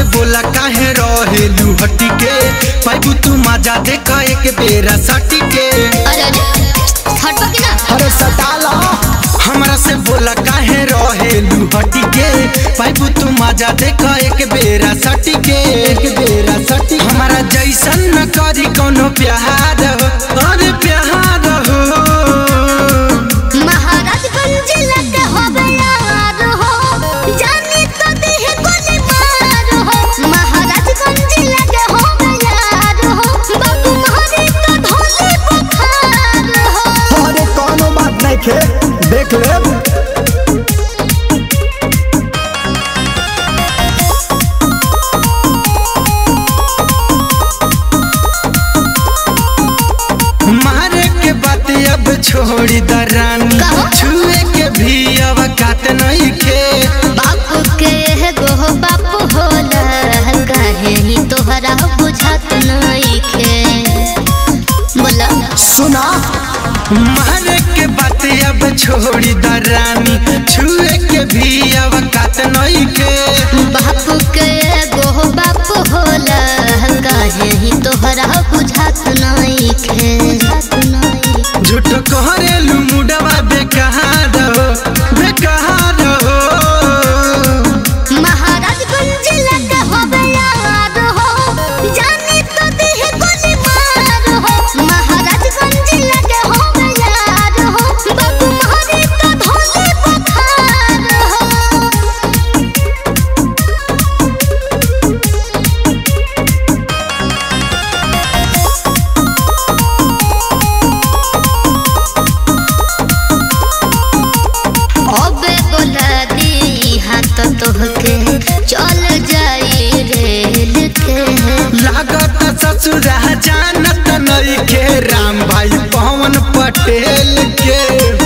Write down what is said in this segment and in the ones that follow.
बोला काहे रहेलू हटी के पाइबू तू मजा देख एक बेरा सटी के अरे अरे हटबा की ना अरे सटाला हमरा से बोला काहे रहेलू हटी के पाइबू तू मजा देख एक बेरा सटी के एक बेरा सटी हमारा जैसन न करी कोनो प्यार हो अरे प्यार हो महाराजगंज लगे होबे यार हो जानी तो देह गोली मार हो महाराजगंज लगे होबे यार हो बाबू मारे तो ढोले बुखार हो अरे कोनो बात नहीं खे देख ले मारे के बात अब छोड़ी दरानी कहो? छुए के भी अब कात नहीं खे बापू के गो बापू होला कहे ही तोहरा बुझात नहीं खे बोला सुना मारे के बात अब छोड़ी दरानी छुए के भी अब कात नहीं खे बापू के गो बापू होला कहे ही तोहरा बुझात नहीं खे झूठ कहरेलू मुडवा बेकहार हो बेकहार हो महाराजगंज लगे होबे यार हो जानी तो देह गोली मार हो महाराजगंज लगे होबे यार हो बाबू मारे तो ढोले बुखार हो अबे बोला दी हाथ तोहके चल जाई रेल के लागत ससुरा जानत नहीं के राम भाई पवन पटेल के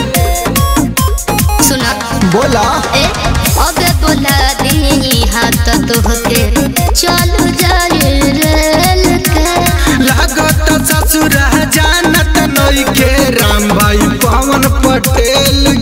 सुना बोला ए अबे बोला दी हाथ तोहके चल जाई रेल के लागत ससुरा जानत नहीं के राम भाई पवन पटेल